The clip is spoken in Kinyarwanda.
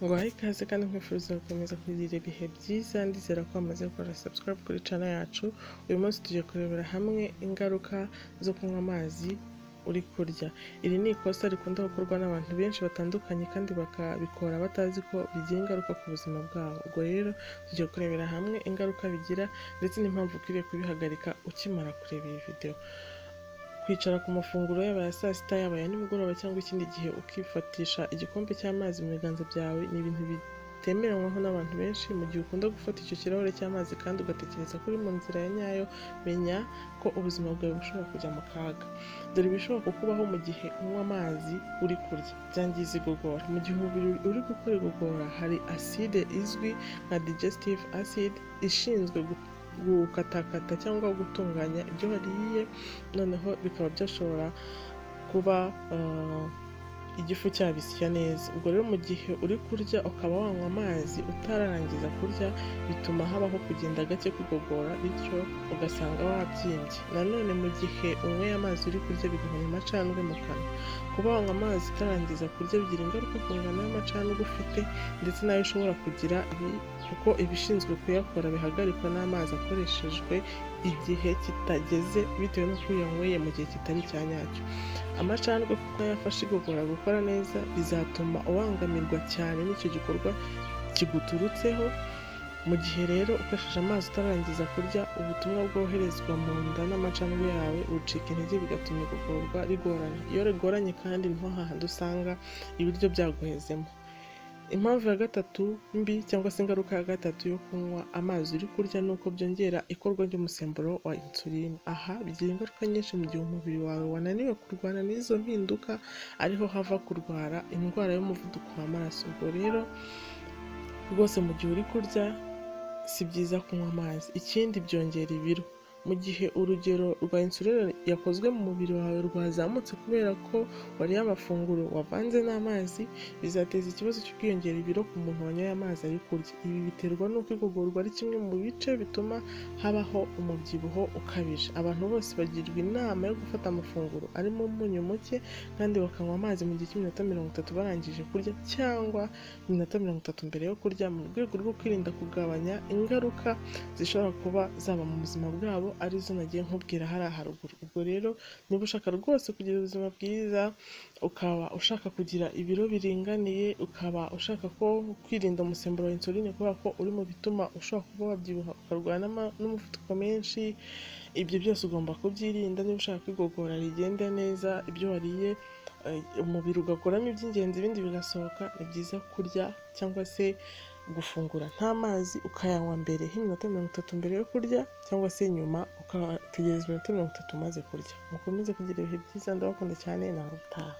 nguhaye ikaze kandi nkwifuza gukomeza kugira ibihe byiza ndizera ko wamaze gukora subscribe kuri channel yacu uyu munsi tugiye kurebera hamwe ingaruka zo kunywa amazi uri kurya iri ni ikosa rikunda gukorwa n'abantu benshi batandukanye kandi bakabikora batazi ko bigira ingaruka ku buzima bwabo ubwo rero tugiye kurebera hamwe ingaruka bigira ndetse n'impamvu ukwiriye kubihagarika ukimara kureba iyi videwo kwicara ku mafunguro yaba ya saa sita yaba ya nimugoroba cyangwa ikindi gihe ukifatisha igikombe cy'amazi mu biganza byawe ni ibintu bitemeranywaho n'abantu benshi mu gihe ukunda gufata icyo kirahure cy'amazi kandi ugatekereza ko uri mu nzira ya nyayo menya ko ubuzima bwawe bushobora kujya mu kaga dore ibishobora kukubaho mu gihe unywa amazi uri kurya byangiza igogora mu gihe umubiri uri gukora igogora hari aside izwi nka digestive acid ishinzwe gu- gukatakata cyangwa gutunganya ibyo wariye noneho bikaba byashobora kuba uh, igifu cyabisya neza ubwo rero mu gihe uri kurya ukaba wanywa amazi utararangiza kurya bituma habaho kugenda gake kugogora bityo ugasanga wabyimbye nanone mu gihe unyweye amazi uri kurya bigabanya amacandwe mu kanwa kuba wanywa amazi utarangiza kurya bigira ingaruka ku ngano y'amacandwe ufite ndetse n'ayo ushobora kugira bi- kuko ibishinzwe kuyakora bihagarikwa n'amazi akoreshejwe igihe kitageze bitewe n'uko uyanyweye mu gihe kitari icya nyacyo amacandwe kuko yafasha igogora gukora neza bizatuma ubangamirwa cyane n'icyo gikorwa kiguturutseho mu gihe rero ukoresheje amazi utarangiza kurya ubutumwa bwoherezwa mu nda n'amacandwe yawe bucika intege bigatuma igogorwa rigoranye iyo rigoranye kandi niho hahandi usanga ibiryo byaguhezemo impamvu ya gatatu mbi cyangwa se ingaruka ya gatatu yo kunywa amazi uri kurya ni uko byongera ikorwa ry'umusemburo wa insuline aha bigira ingaruka nyinshi mu gihe umubiri wawe wananiwe kurwana n'izo mpinduka ariho hava kurwara indwara y'umuvuduko w'amaraso ubwo rero rwose mu gihe uri kurya si byiza kunywa amazi ikindi byongera ibiro mu gihe urugero rwa insuline yakozwe mu mubiri wawe rwazamutse kubera ko wariye amafunguro wavanze n'amazi bizateza ikibazo cyo kwiyongera ibiro ku muntu wanyoye amazi ari kurya ibi biterwa n'uko igogorwa ari kimwe mu bice bituma habaho umubyibuho ukabije abantu bose bagirwa inama yo gufata amafunguro arimo umunyu muke kandi bakanywa amazi mu gihe cy'iminota mirongo itatu barangije kurya cyangwa iminota mirongo itatu mbere yo kurya mu rwego rwo kwirinda kugabanya ingaruka zishobora kuba zaba mu buzima bwabo arizo nagiye nkubwira hariya haruguru ubwo rero niba ushaka rwose kugira ubuzima bwiza ukaba ushaka kugira ibiro biringaniye ukaba ushaka ko kwirinda umusemburo wa insuline kubera ko uri mu bituma ushobora kuba wabyibuha ukarwana n'ama- n'umuvuduko menshi ibyo byose ugomba kubyirinda niba ushaka ko igogora rigenda neza ibyo wariye eh, umubiri ugakuramo iby'ingenzi ibindi bigasohoka ni byiza kurya cyangwa se gufungura nta mazi ukayanywa mbere y'iminota mirongo itatu mbere yo kurya cyangwa se nyuma ukategereza iminota mirongo itatu umaze kurya mukomeze kugira ibihe byiza ndabakunda cyane nawe utaha